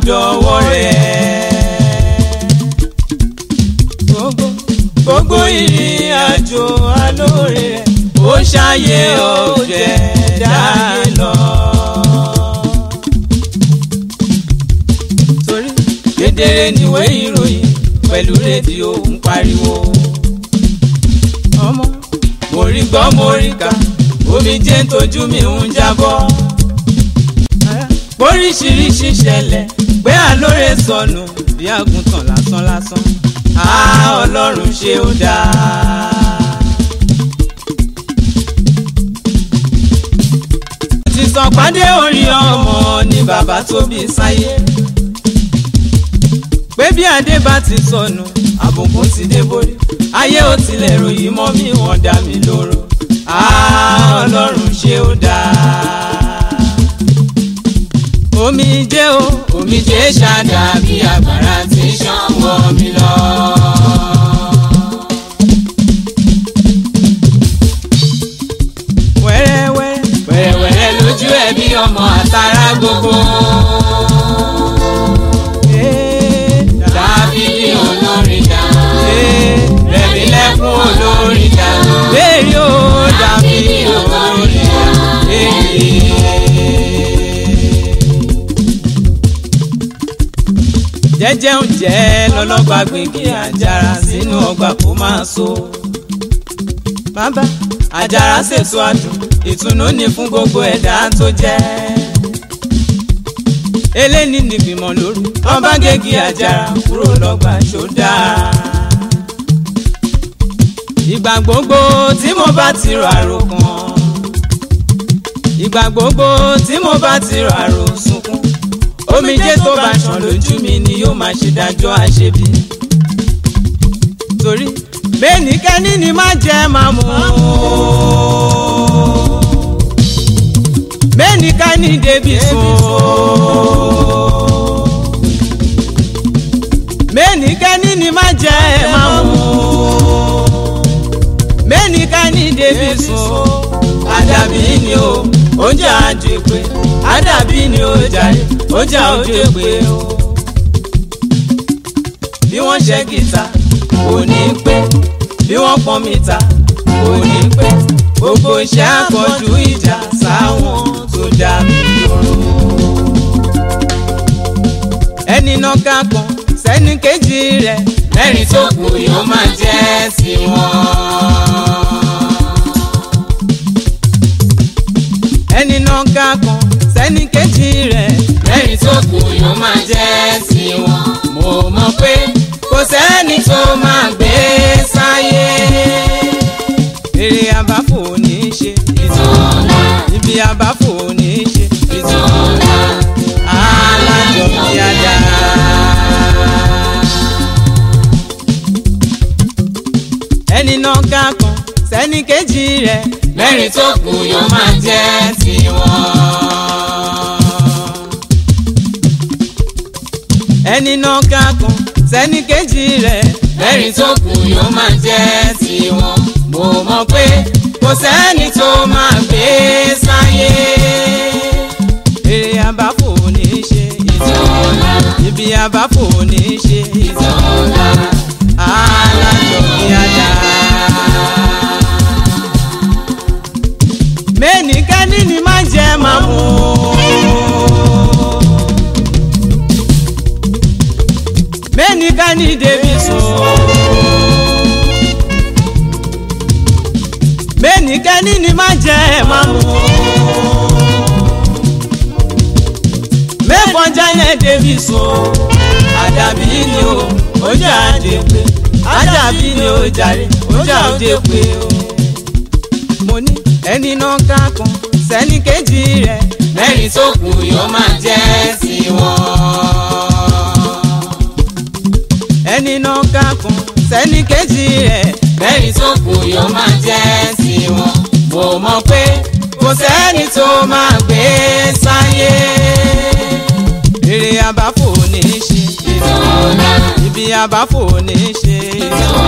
dọ̀wọ́ rẹ̀. gbogbo gbogbo ìrìn àjò alóore rẹ̀ ó ṣàyè ọ̀jẹ̀ dáyé lọ. torí kedere níwé ìròyìn pẹ̀lú rédíò ń pariwo. ọmọ mo rí gbọ́ mo rí kà omi jẹ́ ń tójú mi ń jábọ́. oríṣiríṣi ṣẹlẹ̀ pé àlóore sọnù bí àgùntàn lásán lásán. a ọlọ́run ṣe ó dáa. ti sàn pàdé orí ọmọ ni bàbá tó bí sáyé. pé bí adé bá ti sọnù àbùkù ti dé borí ayé ò tilẹ̀ ròyìn mọ́ mi wọ́n dá mi lóró ọlọ́run ṣe ó dáa. omi jẹ́ o omi jẹ́ ṣáda bí agbára ti ṣàn wọ́ mi lọ. wẹ́rẹ́wẹ́rẹ́ wẹ́rẹ́wẹ́rẹ́ lójú ẹ̀ bí ọmọ àtàrà gbogbo. Dábìdì olórin dá. Rẹ̀mí lẹ́kún olórin dá. Bẹ́ẹ̀ni ó Dábìdì olórin dá. Jẹ́jẹ́ ń jẹ́ lọ́lọ́gba gbígbé àjàrà sínú ọgbà kó máa so. Bàbá àjàrà ṣètò àdùn ìtùnú ni fún gbogbo ẹ̀dá tó jẹ́. eléni nìgbìmọ̀ lóru ọba gègé àjàrà kúrò lọ́gbà ṣódà. ìgbà gbogbo tí mo bá ti rọ àròkàn ìgbà gbogbo tí mo bá ti rọ àròsùnkún omijé tó bá ṣàn lójú mi ni yóò máa ṣe dájọ́ àṣebí. torí bẹ́ẹ̀nikẹ́ni ni má jẹ́ máa mú un bẹ́ẹ̀ni ká ní débi sùn. bẹ́ẹ̀ni ká ní ni má jẹ́ ẹ máa mú. bẹ́ẹ̀ni ká ní débi sùn. àdàbí ni o oúnjẹ àdìpé àdàbí ni o jàre oúnjẹ àdìpé o. bí wọ́n ṣe gìtá kò ní pẹ́ bí wọ́n pọ́n mìta kò ní pẹ́ gbogbo iṣẹ́ àkànjú ìjà sáwọn tó dá mi lóró. ẹni náà ká kan sẹ́ni kejì rẹ̀ mẹ́rin tó kù yóò máa jẹ́ sí wọn. ẹni náà ká kan sẹ́ni kejì rẹ̀ mẹ́rin tó kù yóò máa jẹ́ sí wọn. mo mọ̀ pé kò sẹ́ni tó máa gbé sáyé èrè àbáfò ní í ṣe. ìtọ́lá ibi àbáfò ní í ṣe. ìtọ́lá alájọ bí ajá. ẹni náà ká kan sẹ́ni kejì rẹ̀. mẹ́rin tó kù yóò máa jẹ́ tiwọn. ẹni náà ká kan sẹ́ni kejì rẹ̀. mẹ́rin tó kù yóò máa jẹ́ tiwọn. mo mọ̀ pé kò sẹ́ni tó máa gbé sáyé. èrè àbáfò ní í ṣe. ìtọ́lá ibi àbáfò ní í ṣe. ìtọ́lá alájọ bí ajá. mẹ́nìkẹ́ni ni má jẹ́ máa mú. mẹ́nìkẹ́ni débi sùn. mẹ́nìkẹ́ni ni má jẹ́ máa mú. mẹ́fọ́n jálẹ̀ débi sùn. àdàbí ni o ó jáde pé àdàbí ni o jàre ó jáde pé o. mo ní ẹni náà ká kan sẹ́ni kejì rẹ̀ mẹ́rin tó kù yóò máa jẹ́ tiwọn. ẹni náà ká kan sẹ́ni kejì rẹ̀ mẹ́rin tó kù yóò máa jẹ́ tiwọn. mo mọ̀ pé kò sẹ́ni tó máa gbé sáyé. èrè àbáfò ní í ṣe ìtọ́lá ibi àbáfò ní í ṣe. ìtọ́lá